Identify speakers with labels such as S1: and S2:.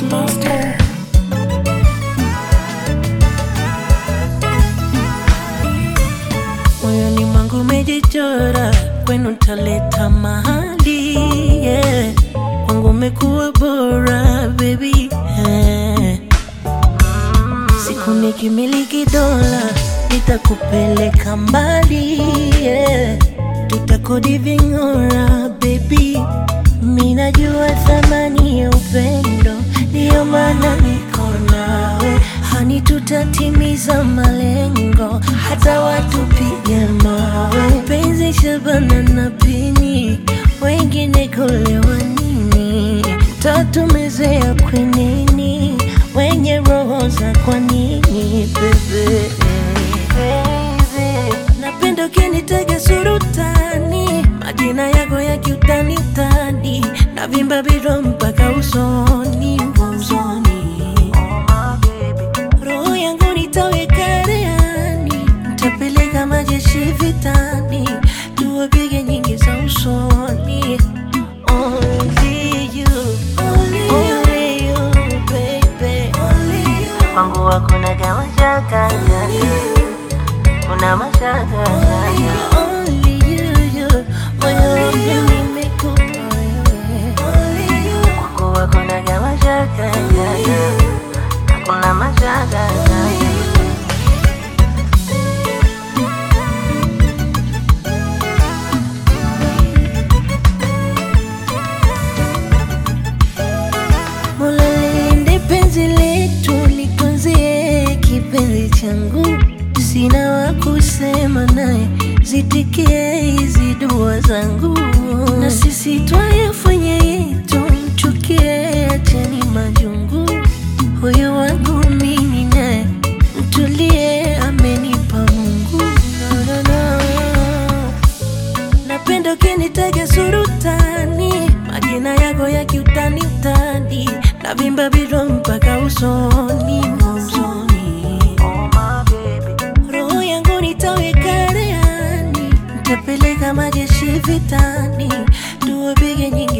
S1: Monster.
S2: moyoni mwangu umejichora, kwenu taleta mahali yeah. Kwangu umekuwa bora baby yeah. Siku nikimiliki dola nitakupeleka mbali yeah. Tutakodi ving'ora baby, mi najua thamani ya upendo, ndiyo maana niko nawe hani, tutatimiza malengo hata watupige mawe. Penzi Shabana na Pini, wengine kulewa nini? Tatumezea kwenini, wenye roho za kwa nini bebe Napenda ukinitega surutani, majina yako ya kiutani utani, na vimba biro mpaka usoni usoni. Roho yangu nitaweka rehani, nitapeleka majeshi vitani, tuwapige nyingi za usoni. Only you, only you, baby. Kwangu hakuna kama shaka kuna mashaka Only you, you, moyo wangu nimekupa wewe. Kwangu hakuna kama shaka hakuna mashaka Mola lilinde penzi letu, litunzie kipenzi changu, sina wa kusema naye, zitikie hizi dua zangu, na sisi twayafanya yetu, mchukie, acheni majungu, huyu wangu mimi naye, mtulie, amenipa Mungu no, no, no. Napenda ukinitaja surutani, majina yako ya kiutani utani, na vimba biro mpaka usoni usoni. Roho yangu nitaweka rehani, nitapeleka majeshi vitani, tuwapige nyingi